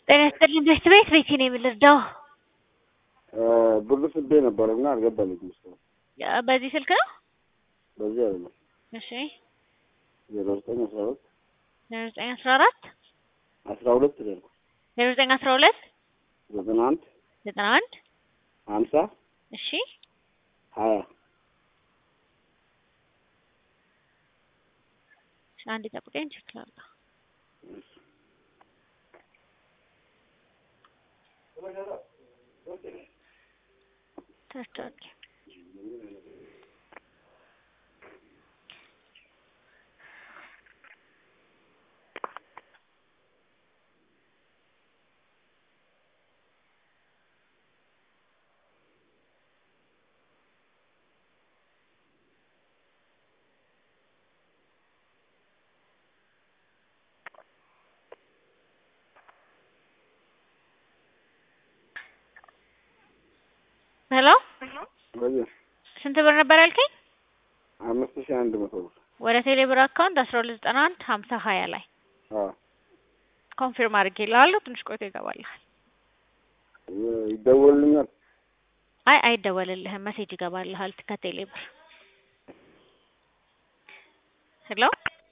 ጤና ይስጥልኝ ቤት ቤት ቤቴ ነው የምልርዳው ብር ስቤ ነበረ እና አልገባልኝም እስካሁን። በዚህ ስልክ ነው? በዚህ አይደለም እሺ ዜሮ ዘጠኝ አስራ ሁለት ዜሮ ዘጠኝ አስራ አራት አስራ ሁለት ደርኩ ዜሮ ዘጠኝ አስራ ሁለት ዘጠና አንድ ዘጠና አንድ ሀምሳ እሺ ሀያ አንድ ጠብቀኝ ቼክ ላድርግ። ተስታውቂ ሄሎ በዚህ ስንት ብር ነበር ያልከኝ? አምስት ሺህ አንድ መቶ ብር ወደ ቴሌብር አካውንት አስራ ሁለት ዘጠና አንድ ሀምሳ ሀያ ላይ አዎ ኮንፊርም አድርጌልሃለሁ። ትንሽ ቆይቶ ይገባልሃል። ይደወልልኛል። አይ አይደወልልህም፣ መሴጅ ይገባልሃል ከቴሌብር። ሄሎ